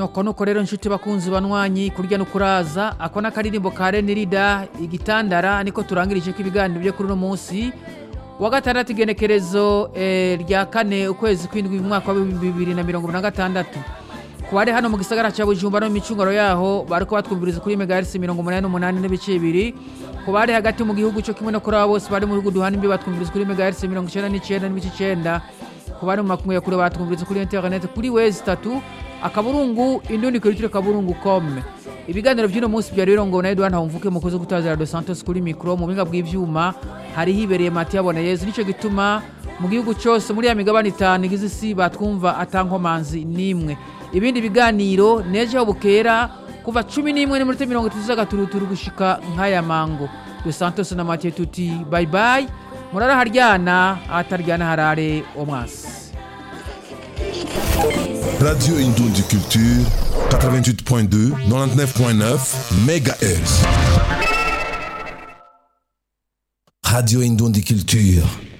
nuko nuko rero nshuti bakunzi banywanyi kurya no kuraza ako n'akaririmbo ka renirida igitandara niko turangirije ko ibiganiro byo kuri uno munsi wa gatandatu igenekerezo eh, rya kane ukwezi kw'indwi mu mwaka wa bibiri na mirongo ibiri na gatandatu ku bari hano mu gisagara cya bujumba no mu micungaro yaho bariko batwumviriza kuri megaherisi mirongo umunani n'umunani n'ibice bibiri ku bari hagati mu gihugu cyo kimwe no kuri abo bose bari mu bihugu duhana imbi batwumviriza kuri megaherisi mirongo icenda n'icenda n'ibice icenda ku bari mu makumyabiri kure batwumviriza kuri interineti kuri wezi itatu akaburungu indundi kurikire kaburungu com ibiganiro by'uno munsi byari birongowe na edouard ntawumvuke mukozi gutazira dos santos kuri mikoro mu buhinga bw'ivyuma hari hibereye matiya abona yezu nico gituma mu gihugu cyose muri ya migabane itanu igize isi batwumva atankomanzi n'imwe ibindi biganiro nejo bukera kuva cumi n'imwe n'iminota mirongo itatu z'agaturuturu gushika nk'aya mango dos santos na matiya tuti bye bye murara haryana ahataryana harare omwasi Radio Indoundi Culture, 88.2, 99.9 MHz. Radio Indoundi Culture.